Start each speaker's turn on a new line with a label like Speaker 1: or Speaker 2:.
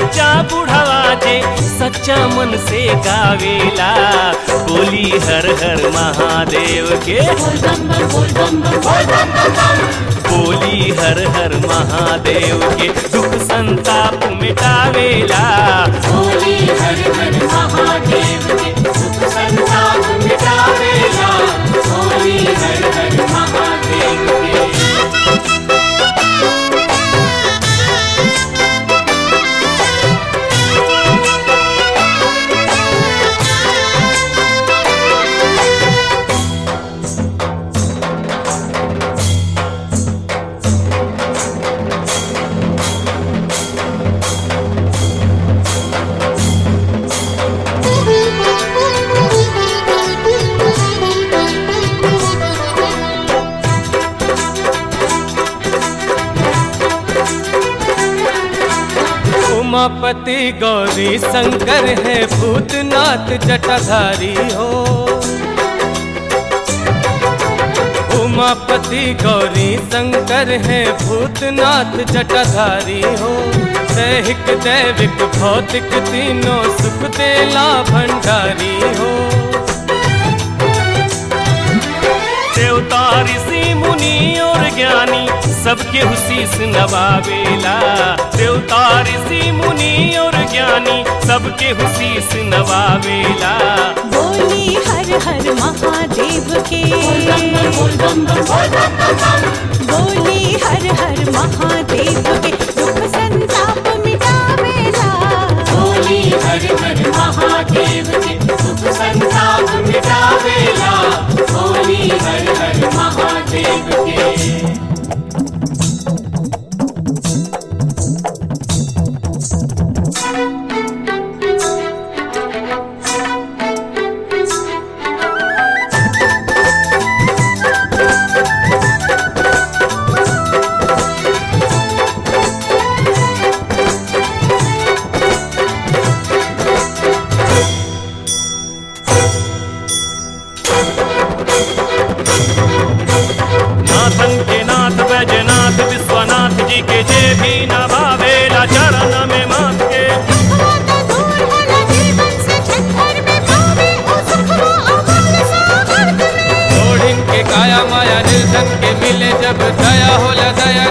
Speaker 1: बच्चा बुढ़ावा जे सच्चा मन से गावेला बोली हर हर महादेव के बोली हर हर महादेव के दुख संताप मिटावेला
Speaker 2: होली हर हर महादेव के सुख संताप मिटावेला होली हर हर महादेव के
Speaker 1: उमापति गौरी शंकर है भूतनाथ जटाधारी हो उमापति गौरी शंकर है भूतनाथ जटाधारी हो दैहिक दैविक भौतिक तीनों सुख देला भंडारी हो देवता ऋषि मुनि और ज्ञानी सबके हुशीस नवावेला देवता ऋषि मुनि और ज्ञानी सबके हुशीस नवावेला
Speaker 3: बोली हर हर महादेव के बोली हर हर महादेव के दुख संताप मिटावेला
Speaker 2: होली हर हर महादेव के सुख संताप मिटावेला होली हर हर महादेव के
Speaker 1: नाथन के नाथ बैजनाथ विश्वनाथ जी के जे भी नवावेला चरण में माथ के
Speaker 3: दुखवा तो दूर होला जीवन से छत्तर में पावे ओ सुखवा अमल सागर में
Speaker 1: ओढ़िन के काया माया निर्धन के मिले जब दया होला दया